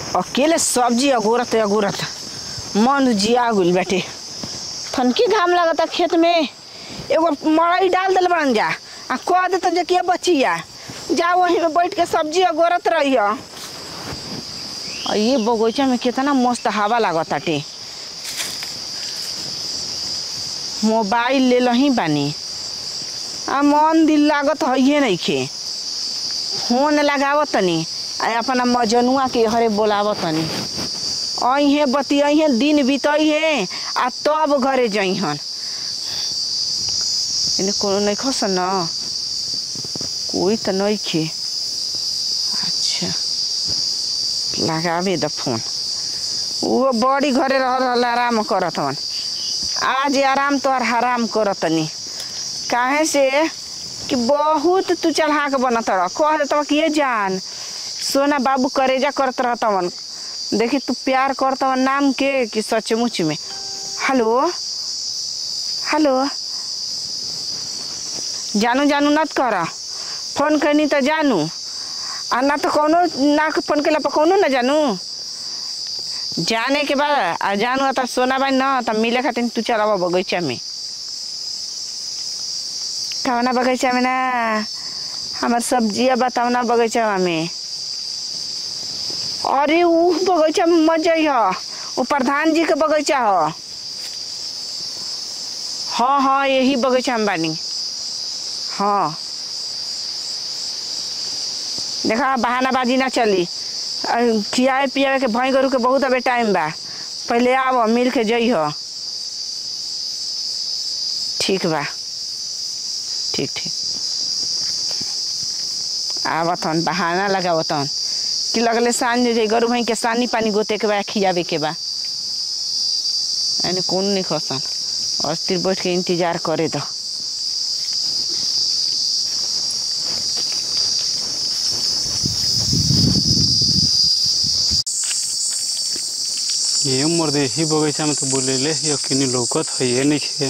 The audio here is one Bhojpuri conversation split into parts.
अकेले सब्जी अगोरत अगोरत मन जिया गुल बेटे थनकी घाम लगता खेत में एगो मड़ई डाल दिल बन जा आ कह दे तो जकिया बचिया जा वहीं में बैठ के सब्जी अगोरत रही आ ये बगीचा में कितना मस्त हवा लागताटे मोबाइल ले लही बानी आ मन दिल लागत है नइखे फोन लगावत तनी आ अपना मजनुआ के हरे बोलावत तनी अहे बतियाहे दिन बीतइहे आ तब घरे जइहन इने कोनो नहीं खस न कोई तो नहीं खे अच्छा लगावे द फोन वो बड़ी घरे रह रहल आराम करत हवन आज आराम तो और हराम करत तनी काहे से कि बहुत तू चढ़ा के बनत रह कह देत कि ये जान सोना बाबू करेजा करत रहतवन देखी तू प्यार करतवन नाम के कि सचमुच में हेलो हेलो जानू जानू नत कर फोन करनी तो जानू आ ना तो कोनो ना फोन कैला पर कोनो ना जानू जाने के बाद आ जानू तो सोना बाई न तो मिले खातिर तू चलावा बगीचा में कवना बगीचा में ना हमार सब्जिया बतावना बगीचा में अरे ऊ बगीचा में मत जाइह वो प्रधान जी के बगीचा ह हाँ हाँ यही बगीचा में बानी हाँ देखा बहानाबाजी ना चली अ, खियाए पियाए के भई गरु के बहुत अबे टाइम बा पहले आव मिल के जइह ठीक बा ठीक ठीक आवतन बहाना लगावतन कि लगले सांझ जे गरु भई के सानी पानी गोते के बा खियावे के बा एने कौन नहीं खसन अस्थिर बैठ के इंतजार करे दो ये मर्दे ही बगीचा में तो बोलेले ये किनी लौकत है ये नहीं है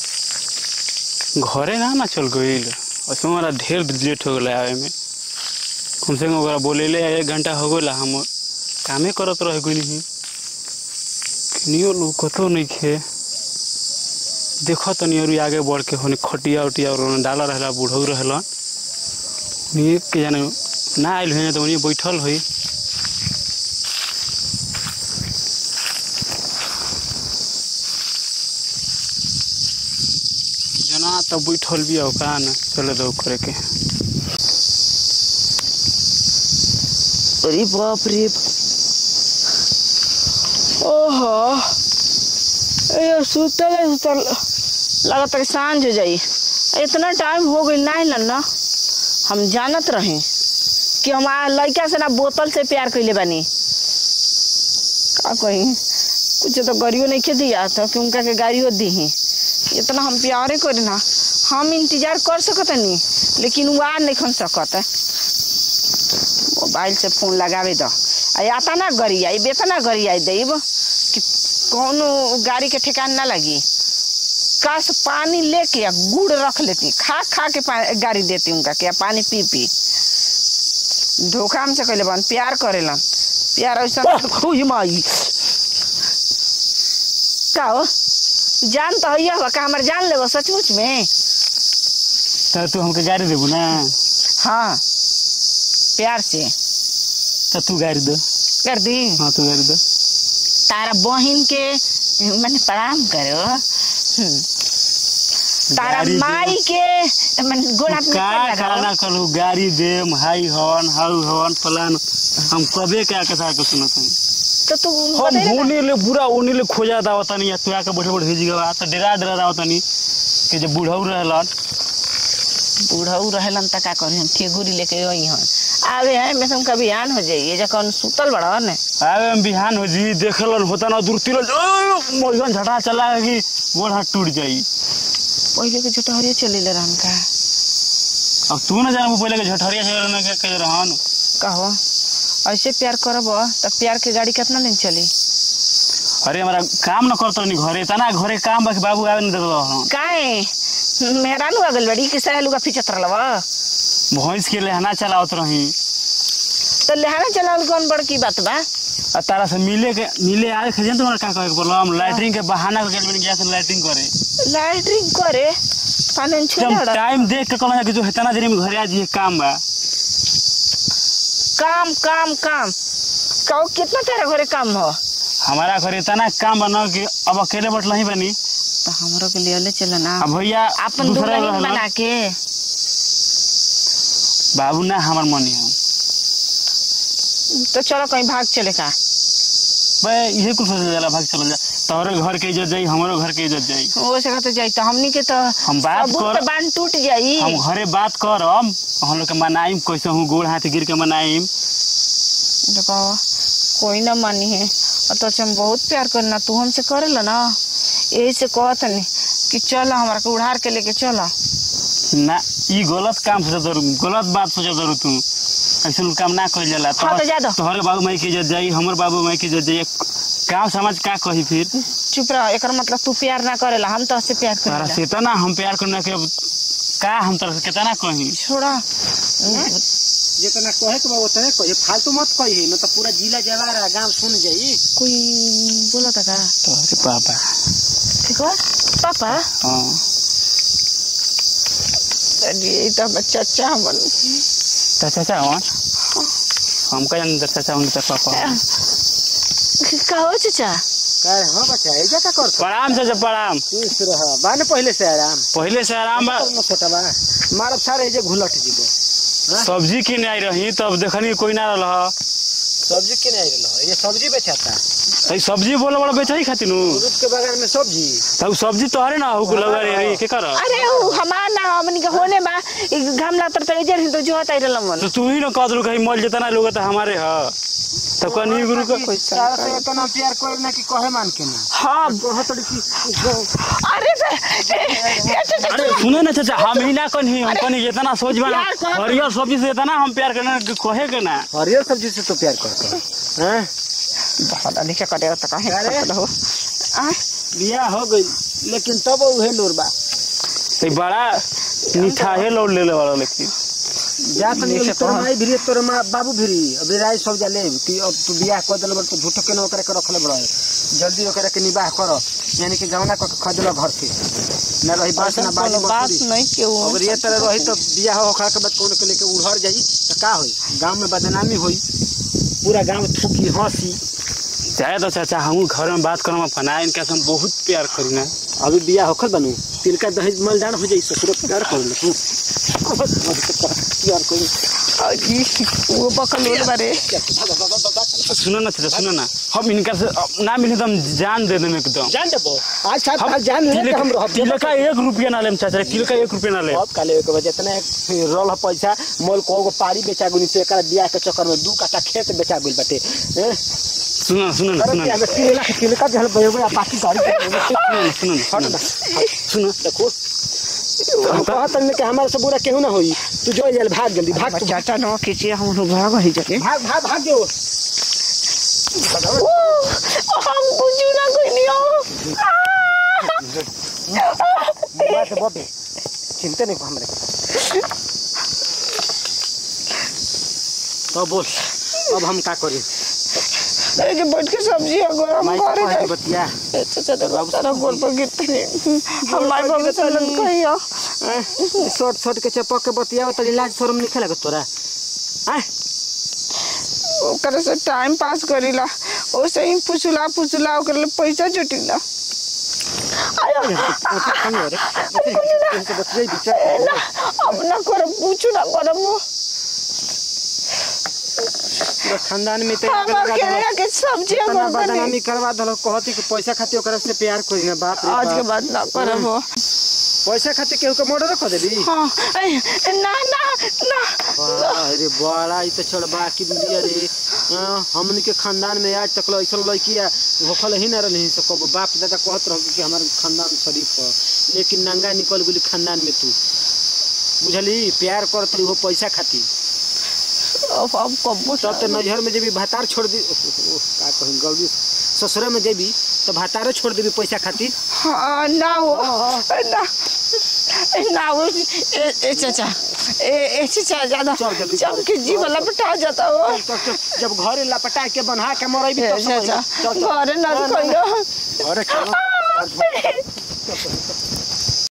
घरे ना ना चल गईल उसमें हमारा ढेर लेट हो गया आवे में कम से कम ओकरा बोलेले एक घंटा हो गया हम कामे करत रह गई नहीं किनियो लौकतो नहीं है देखो तनी और आगे बढ़ के होने खटिया उटिया और डाला रहला बूढ़ऊ रहलन उन्हीं के जाने ना आयल हुई तो उन्हीं बैठल हुई जना तो बैठल भी हो का न चले दो करे के अरे बाप रे ओहो ए सुतल है, सुतल लगत है कि सांझ हो जाई इतना टाइम हो गई नहीं ना ना हम जानत रहे कि हमारा लड़का से ना बोतल से प्यार कैले बानी का कही कुछ तो गाड़ियों नहीं के दिया था कि उनका के गाड़ियों दी इतना हम प्यारे करे ना हम इंतजार कर सकत नहीं लेकिन वो आ नहीं खन सकत मोबाइल से फोन लगावे दो आ आता ना गड़ी आई बेतना गड़ी आई देब कि कौनो गाड़ी के ठिकान ना लगी काश पानी लेके आ गुड़ रख लेती खा खा के पा- गाड़ी देती उनका के आ पानी पी पी धोखा हमसे कहले बन प्यार करेलन प्यार ऐसा हुई माई का हो जान तो है हो का हमार जान लेबो सचमुच में तो तू हमके गाड़ी देबू ना हाँ प्यार से तो तू गाड़ी दो कर दी हाँ तू गाड़ी दो तारा बहिन के मैंने प्रणाम करो हम्म। तारा गाड़ी दे। माई के मैंने गोड़ा पे का पैर लगाओ। खाना करू गाड़ी देम हाई हवन हाउ हवन फलान हम कबे क्या कथा के सुनत हई तो तू हम बतैले ना। होने ले पूरा ओने ले खोजा दावत नहीं तू आके बैठे बैठे भेज गवा तो डेरा डेरा दावत नहीं कि जब बूढ़ऊ रहलन बूढ़ऊ रहेलन त का करी हम ठेगुरी लेके आई हन आवे है में तुम कभी आन हो जाइए जे कौन सुतल बड़ा ने आवे हम बिहान हो जी देखलन होता ना दूर तिल मोहन झटा चला कि गोड़ हाथ टूट जाई पहले के झटहरिए चले ले रहन का अब तू ना जाना पहले के झटरिया से के के रहन कहो ऐसे प्यार करब त प्यार के गाड़ी कितना दिन चली अरे हमारा काम न करतो नहीं घरे तना घरे काम बाकी बाबू आवे नहीं देतो हम काहे मेहरानू अगल बड़ी कि सहेलू का पीछे तरलवा भैंस के लेहना चलावत रही तो लेहाना चलावल कौन बड़की बात बा आ तारा से मिले के मिले आए खजे तुम्हारा का कहे के बोलो हम लैटरिन के बहाना करके मैंने गया से लैटरिन करे लैटरिन करे पानी जब छोड़ टाइम देख के कहना कि जो हेतना देरी में घरे आ जी काम बा काम काम काम कहो कितना तेरा घरे काम हो हमारा घरे इतना काम बना कि अब अकेले बैठल ही बनी तो हमरो के लिए ले चलो ना अब भैया अपन दूसरा दुल्हन रहलन। बना के बाबू ना हमार मनी हम तो चलो कहीं भाग चले का भाई ये कुछ सोच जाला भाग चल जा तोहरे घर के इज्जत जाई हमारो घर के इज्जत जाई वो से तो जाई तो हमनी के तो हम बात सबूत कर पे बांध टूट जाई हम घरे बात करम हम लोग के मनाइम कैसे हूँ गोड़ हाथ गिर के मनाइम देखो कोई ना मानी है और तो हम बहुत प्यार करना तू हमसे करेला ना यही से कहत नहीं कि चल हमारा के उड़ार के लेके चल ना ई गलत काम सोचा जरूर गलत बात सोचा जरूर तू ऐसे काम ना कइल जाला हाँ, तो जा दो। तोहरे बाबू माई की इज्जत जाई हमर बाबू माई की इज्जत जाई गाँव समाज का कही फिर चुप रह एकर मतलब तू प्यार ना करेला हम तो से प्यार तारा करेला से इतना हम प्यार करने के अब का हम तरह से कितना कही छोड़ा जितना कहे के बा उतने कहे फालतू मत कही न तो पूरा जिला जवार आ गांव सुन जाई कोई बोला था का तोहरे पापा ठीक है पापा हाँ ये तो बच्चा चाचा हमन तो चाचा हवन हम का जान चाचा हवन तो पापा हवन। कहो चाचा कहे हां बच्चा एजा का कर प्रणाम चाचा प्रणाम खुश रह बाने पहले से आराम पहले से आराम बा न छोटा बा मारब सारे एजे घुलट जीबो सब्जी किने आई रही तब देखनी कोई ना रहा सब्जी के नहीं रहल ये सब्जी बेचाता तई सब्जी बोले बड़ा बेचाई खातिर नु दूध के बगल में सब्जी तब सब्जी तोहरे ना हो लगा रे के कर अरे वो हमार ना हमनी के होने बा ई घमला तर तर इधर ही तो जो होता रहल मन तो तू ही ना कह दलू कहीं मल जितना लोग तो हमारे ह तब कनी गुरु का सारा से इतना प्यार करे ना कि कहे मान के ना हाँ कहो तो कि अरे बे- ए- ए- चाचा, अरे सुनो ना चाचा हम ही ना कनी हम कनी इतना सोच बना प्यार कर- हरियर सब्जी से इतना हम प्यार करना कि कहे के ना हरियर सब्जी से तो प्यार करते हैं पता नहीं क्या करेगा तो कहे अरे। करता हो आ, बियाह हो गई लेकिन तब उहे लोरबा तई बड़ा मीठा है लौट ले ले वाला लेकिन जा तनी नीचे तोर कहाँ? माई भिरी तोर माँ बाबू भिरी अभी राय सब जाले कि अब तू बियाह कर देल तो झूठो के न ओकरा के रखले बड़ जल्दी ओकरा के निबाह कर यानी कि गौना क के खदल घर के न रही बात ऐसा ना बाजी कोनो बात बकरी नहीं क्यों अगर ये तरह रही तो बियाह होखला के बाद कौन के लेके उड़हर जाई तो का होई गांव में बदनामी होई पूरा गांव थूकी हंसी चाहे तो चाचा हम घर में बात करम अपना इनका से हम बहुत प्यार करी ना अभी बियाह होखल बनू तिलका दहेज मलदान हो जाई ससुर प्यार कर ले तू प्यार कर अजी, वो बकलोल बारे सुनो ना चाचा सुनो ना हम इनका से अब ना मिले तो हम जान दे देम एकदम जान देबो आज साथ हम साथ जान ले के हम रहब तिलक का एक रुपया ना लेम चाचा तिलक का एक रुपया ना ले अब काले के वजह इतना रोल पैसा मोल को एगो पारी बेचा गुनी से एकरा बियाह के चक्कर में दू काटा खेत बेचा गुल बाटे हैं? सुनो सुनो ना अरे सुनो क्या ना में तीन लाख तीन का जहल बयो या पाकी गाड़ी के सुनो ना सुनो ना सुनो देखो हम कहत हन कि हमारे से बुरा केहू ना होई तू जो जल भाग जल्दी भाग तू चाचा न खींचे हम लोग भाग ही जाके भाग भाग भाग जो ओ, हम कुछ ना कोई नहीं हो बात बबे चिंता नहीं हमरे तो बोल अब हम का करी अरे जो बैठ के सब्जी है गरम माई करे कहे जाए बतिया चाचा देखो तारा गोल पर गिरते नहीं हम माई बाबू से लग कही हो शॉर्ट शॉर्ट के चपक के बतिया तो लाज शर्म नहीं लगत तोरा हैं ओकरे से टाइम पास करीला ओसे ही फुसुला फुसुला ओकरे लिए पैसा जुटिला आयो ना अब ना कर पूछू ना करम खानदान में तो हम अकेले के सब्जी इतना हम बनी बदनामी करवा दल कहती कि पैसा खातिर ओकरा से प्यार कोई ना बाप रे आज के बाप। बाद ना करम हो पैसा खातिर केहू के मर्डर कर देबी हाँ ए, ना ना ना अरे बड़ा ई तो छोड़ बाकी दुनिया रे हाँ, हमनी के खानदान में आज तक ऐसा लड़की होखल ही ना रही तो कब बाप दादा कहत रहो कि हमारे खानदान शरीफ है लेकिन नंगा निकल गेली खानदान में तू बुझली प्यार करत हो पैसा खातिर अब अब कब तब तो नजर में जेबी भातार छोड़ दी ओह, का कहीं गौरी ससुरा में जेबी तो भातारो छोड़ देबी पैसा खातिर हाँ ना हो ना ना हो ए, ए चाचा ए ए चाचा ज्यादा चल जल्दी जब के जीव लपटा जाता हो तो- तो- जब घरे लपटा के बन्हा के मरई भी ए तब समझ चाचा में- चल, चल। घरे न ना, ना, कहियो घरे चलो